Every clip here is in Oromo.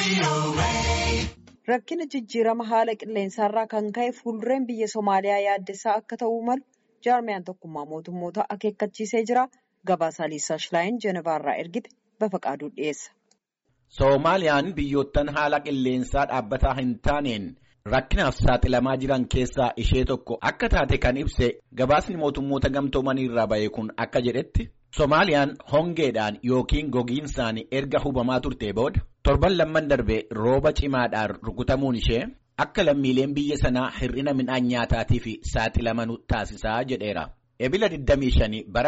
Rakkina jijjiirama haala qilleensaarraa kan ka'e fuuldureen biyya Somaaliyaa yaaddessaa akka ta'uu malu jaarmiyaan tokkummaa mootummoota akeekkachiisee jira. Gabaasaa Liisaa Shilaayin Jenevaarraa ergite Bafaqaaduu dhiyeessa. Soomaaliyaan biyyoottan haala qilleensaa dhaabbataa hin taaneen rakkinaaf saaxilamaa jiran keessaa ishee tokko akka taate kan ibse gabaasni mootummoota gamtoomanii irraa ba'e kun akka jedhetti Soomaaliyaan hongeedhaan yookiin gogiinsaan erga hubamaa turtee booda torban lamman darbe rooba cimaadhaan rukutamuun ishee akka lammiileen biyya sanaa hir'ina midhaan nyaataatiif saaxilaman taasisaa jedheera. Ebila 25 bara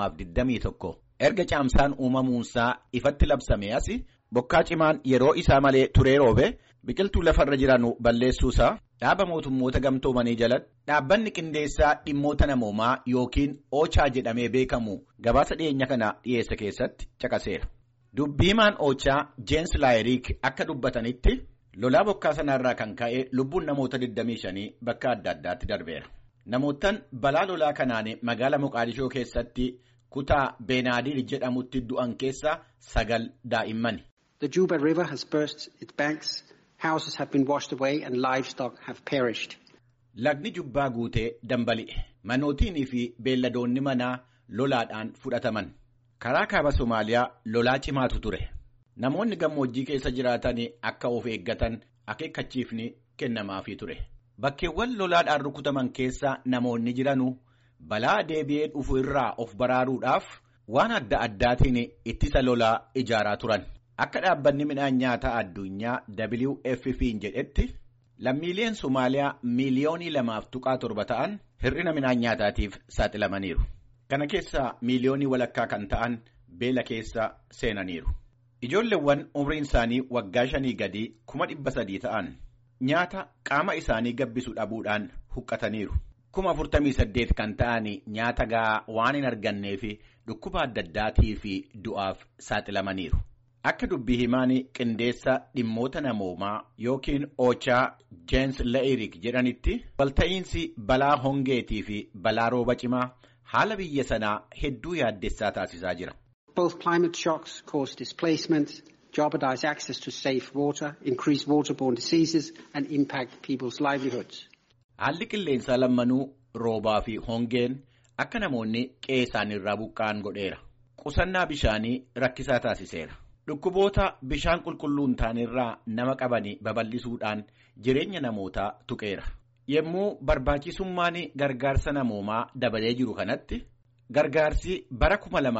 2021 erga caamsaan uumamuunsaa ifatti labsame as bokkaa cimaan yeroo isaa malee turee roobe biqiltuu lafarra jiranu balleessuusaa dhaaba mootummoota gamtoomanii jalatti dhaabbanni qindeessaa dhimmoota namoomaa yookiin oochaa jedhamee beekamu gabaasa dhiyeenya kana dhiyeessa keessatti caqaseera. Dubbiimaan oochaa Jeensi Laayiriik akka dubbatanitti lolaa bokkaa sanarraa kan ka'e lubbuun namoota 25 bakka adda addaatti darbeera. Namoottan balaa lolaa kanaan magaala Moqaadishoo keessatti kutaa Beenaadir jedhamutti du'an keessaa sagal daa'immani. The Juba River has burst its banks, houses have been washed away and livestock have perished. Lagni jubbaa guutee dambali'e. Manootiinii fi beelladoonni manaa lolaadhaan fudhataman. Karaa kaaba Somaaliyaa lolaa cimaatu ture. Namoonni gammoojjii keessa jiraatan akka of eeggatan akeekkachiifni kennamaafii ture. Bakkeewwan lolaadhaan rukutaman keessa namoonni jiranu balaa deebi'ee dhufu irraa of baraaruudhaaf waan adda addaatiin ittisa lolaa ijaaraa turan. Akka dhaabbanni midhaan nyaataa addunyaa WFP'n jedhetti lammiileen Somaaliyaa miiliyoonii lamaaf tuqaa torba ta'an hir'ina midhaan nyaataatiif saaxilamaniiru. Kana keessaa miiliyoonii walakkaa kan ta'an beela keessa seenaniiru. Ijoolleewwan umriin isaanii waggaa shanii gadii kuma dhibba sadii ta'an nyaata qaama isaanii gabbisu dhabuudhaan huqqataniiru. Kuma afurtamii saddeet kan ta'an nyaata gahaa waan hin arganneef dhukkuba adda addaatii fi du'aaf saaxilamaniiru. Akka dubbii himaan qindeessa dhimmoota namoomaa yookiin oochaa Jeensi La'irik jedhanitti walta'iinsi balaa hongeetii fi balaa rooba cimaa haala biyya sanaa hedduu yaaddessaa taasisaa jira. Both climate shocks cause displacement, jeopardize access to safe water, increase waterborne diseases and impact people's livelihoods. Haalli qilleensaa lammanuu roobaa fi hongeen akka namoonni qe'ee isaaniirraa buqqa'an godheera. Qusannaa bishaanii rakkisaa taasiseera. Dhukkuboota bishaan qulqulluun ta'anirraa nama qabanii babal'isuudhaan jireenya namootaa tuqeera. Yommuu barbaachisummaan gargaarsa namoomaa dabalee jiru kanatti gargaarsi bara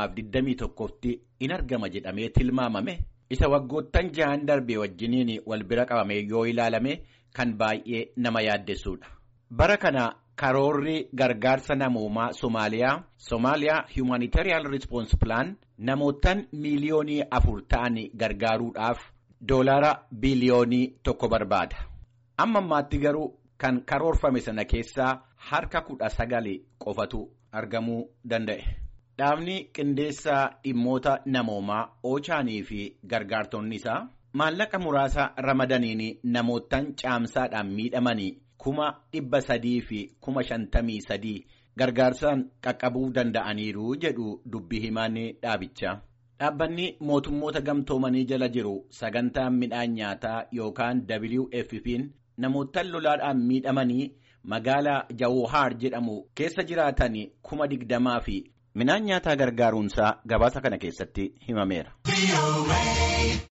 2021tti in argama jedhamee tilmaamame isa waggoottan jahan darbee wajjiniin wal bira qabame yoo ilaalame kan baay'ee nama yaaddessuudha. Bara kana karoorri gargaarsa namoomaa Somaaliyaa Somaaliyaa Humanitarian Response Plan namootaan miiliyoonii afur ta'an gargaaruudhaaf doolaara biliyoonii tokko barbaada. Amma ammaatti garuu kan karoorfame sana keessaa harka kudha sagali qofatu argamuu danda'e. Dhaabni qindeessaa dhimmoota namoomaa oochaanii fi gargaartonni isaa maallaqa muraasa ramadaniin namootaan caamsaadhaan miidhamanii kuma dhibba sadii fi kuma shantamii sadii gargaarsaan qaqqabuu danda'aniiru jedhu dubbii himaan dhaabichaa. Dhaabbanni mootummoota gamtoomanii jala jiru sagantaan midhaan nyaataa yookaan WFP'n namootaan lolaadhaan miidhamanii magaalaa Jawuhaar jedhamu keessa jiraatan kuma digdamaa fi midhaan nyaataa gargaaruunsaa gabaasa kana keessatti himameera.